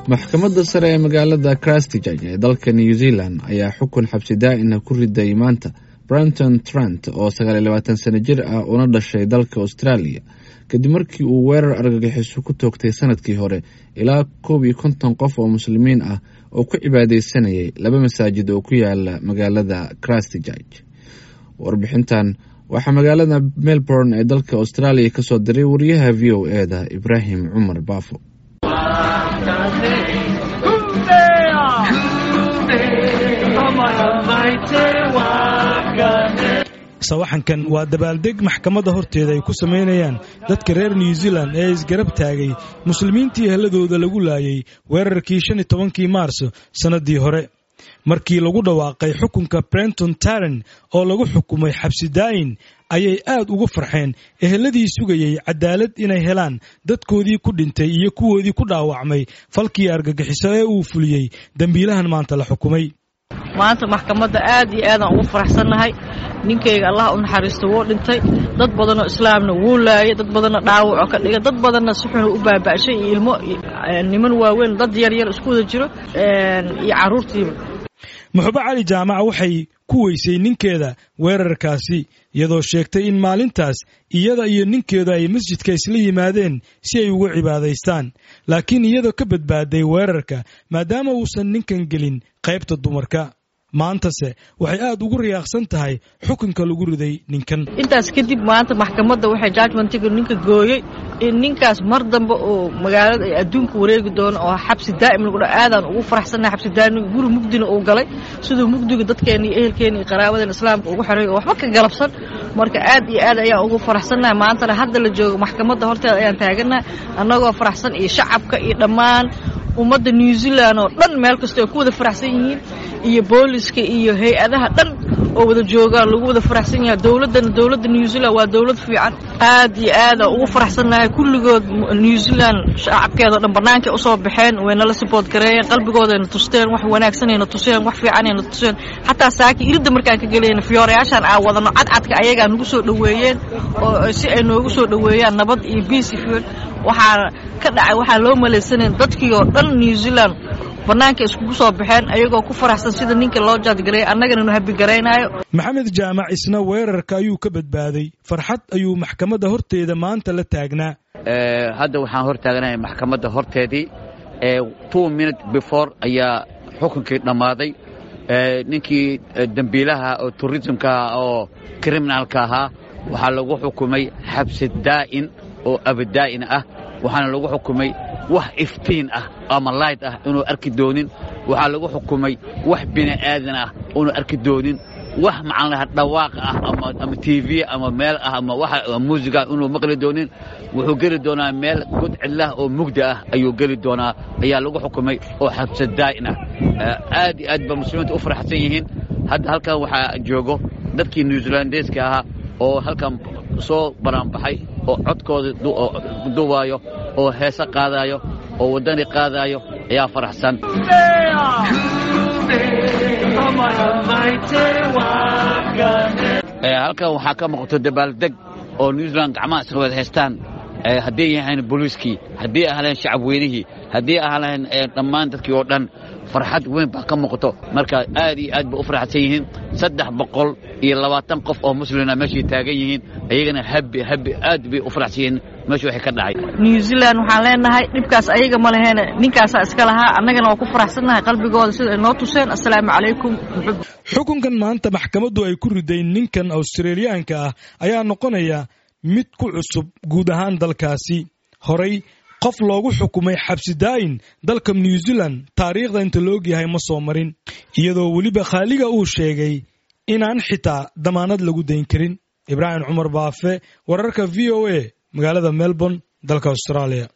maxkamadda sare ee magaalada christchurch ee dalka new zealand ayaa xukun xabsi daa'ina ku riday maanta brenton trent oo sagaaliyo labaatan sano jir ah una dhashay dalka australia kadib markii uu weerar argagixiso ku toogtay sanadkii hore ilaa koob iyo konton qof oo muslimiin ah oo ku cibaadeysanayay laba masaajid oo ku yaala magaalada christchurch warbixintan waxaa magaalada melbourne ee dalka australia kasoo diray wariyaha v o e da ibraahim cumar baafo sawaxankan waa dabaaldeg maxkamadda horteeda ay ku samaynayaan dadka reer new zealand ee isgarab taagay muslimiintii helladooda lagu laayay weerarkii shan iyo tobankii maarso sannaddii hore markii lagu dhawaaqay xukunka brenton taren oo lagu xukumay xabsi daayin ayay aad ugu farxeen ehelladii sugayey cadaalad inay helaan dadkoodii ku dhintay iyo kuwoodii ku dhaawacmay falkii argagixiso ee uu fuliyey dembiilahan maanta la xukumay maanta maxkamadda aad iyo aadaan ugu faraxsannahay ninkayga allah u naxariisto wuu dhintay dad badanoo islaamna wuu laayay dad badanna dhaawacoo ka dhigay dad badanna si xunu u baaba'shay iyo ilmo niman waaweyn dad yaryar isku wada jiro iyo carruurtiiba muxube cali jaamaca waxay ku weysay ninkeeda weerarkaasi iyadoo sheegtay in maalintaas iyada iyo ninkeedu ay masjidka isla yimaadeen si ay uga cibaadaystaan laakiin iyadoo ka badbaaday weerarka maadaama uusan ninkan gelin qaybta dumarka maantase waxay aad ugu riyaaqsan tahay xukunka lagu riday ninkan intaas kadib maanta maxkamadda waxay judgmentiga ninka gooyey in ninkaas mar dambe oo magaalada ay adduunka wareegi doono oo xabsi daa'im lagu dha aadaan ugu faraxsannahay xabsi daa'im guri mugdina uu galay siduu mugdiga dadkeena iyo ehelkeena iyo qaraabadeena islaamka ugu xeray oo waxba ka galabsan marka aad iyo aad ayaan ugu faraxsannahay maantana hadda la joogo maxkamadda horteeda ayaan taagannahay annagoo faraxsan iyo shacabka iyo dhammaan ummadda new zealand oo dhan meel kasta ay ku wada faraxsan yihiin iyo booliska iyo hay-adaha dhan oo wada joogaan lagu wada faraxsan yahay dowladdana dowladda new zealand waa dowlad fiican aad iyo aada ugu faraxsannahay kulligood new zealand shacabkeeda o dhan bannaankay usoo baxeen waynala sibood gareeyeen qalbigoodayna tusteen wax wanaagsanayna tuseen wax fiicanayna tuseen xataa saaki iridda markaan ka gelayna fiyoorayaashaan aa wadano cadcadka ayagaa nagu soo dhoweeyeen oo si ay noogu soo dhoweeyaan nabad iyo biisi fiil waxaa ka dhacay waxaa loo malaysanayn dadkii oo dhan new zealand bannaanka iskugu soo baxeen ayagoo ku faraxsan sida ninka loo jaadgareeyay annagana nu habigaraynayo maxamed jaamac isna weerarka ayuu ka badbaaday farxad ayuu maxkamadda horteeda maanta la taagnaa hadda waxaan hor taaganahay maxkamadda horteedii two minute before ayaa xukunkii dhammaaday ninkii dembiilaha oo turismka oo kriminalka ahaa waxaa lagu xukumay xabsi daa'in oo abadaa'in ah waxaana lagu xukumay wax iftiin ah ama layd ah inuu arki doonin waxaa lagu xukumay wax bini aadan ah unu arki doonin wax maxaan lahaa dhawaaq ah ama tv ama meel ah ama waxa muusiga inuu maqli doonin wuxuu geli doonaa meel god cidlah oo mugda ah ayuu geli doonaa ayaa lagu xukumay oo xabsa daa'in ah aad iyo aad ba muslimiinta u faraxsan yihiin hadda halkan waxaa joogo dadkii new zealandeska ahaa oo halkan soo banaanbaxay oo codkooda duwaayo oo heese qaadaayo oo waddani qaadaayo ayaa faraxsan halkan waxaa ka muuqato dabaaldeg oo new zealand gacmaha isla wada haystaan hadday yahayn booliiskii haddii ahleen shacab weynihii haddii ahleen dhammaan dadkii oo dhan farxad weyn baa ka muuqato marka aad iyo aad bay u faraxsan yihiin saddex boqol iyo labaatan qof oo muslina meeshay taagan yihiin ayagana habi habi aad bay u faraxsan yihiin meesha waxay ka dhacay new zealand waxaan leenahay dhibkaas ayaga ma leheene ninkaasaa iska lahaa annagana waa ku faraxsannahay qalbigooda sida ay noo tuseen assalaamu calaykum xukunkan maanta maxkamaddu ay ku riday ninkan australiyaanka ah ayaa noqonaya mid ku cusub guud ahaan dalkaasi horay qof loogu xukumay xabsi daayin dalka new zealand taariikhda inta la ogyahay ma soo marin iyadoo weliba khaaliga uu sheegay inaan xitaa damaanad lagu dayn karin ibraahim cumar baafe wararka v o a magaalada melbourne dalka australia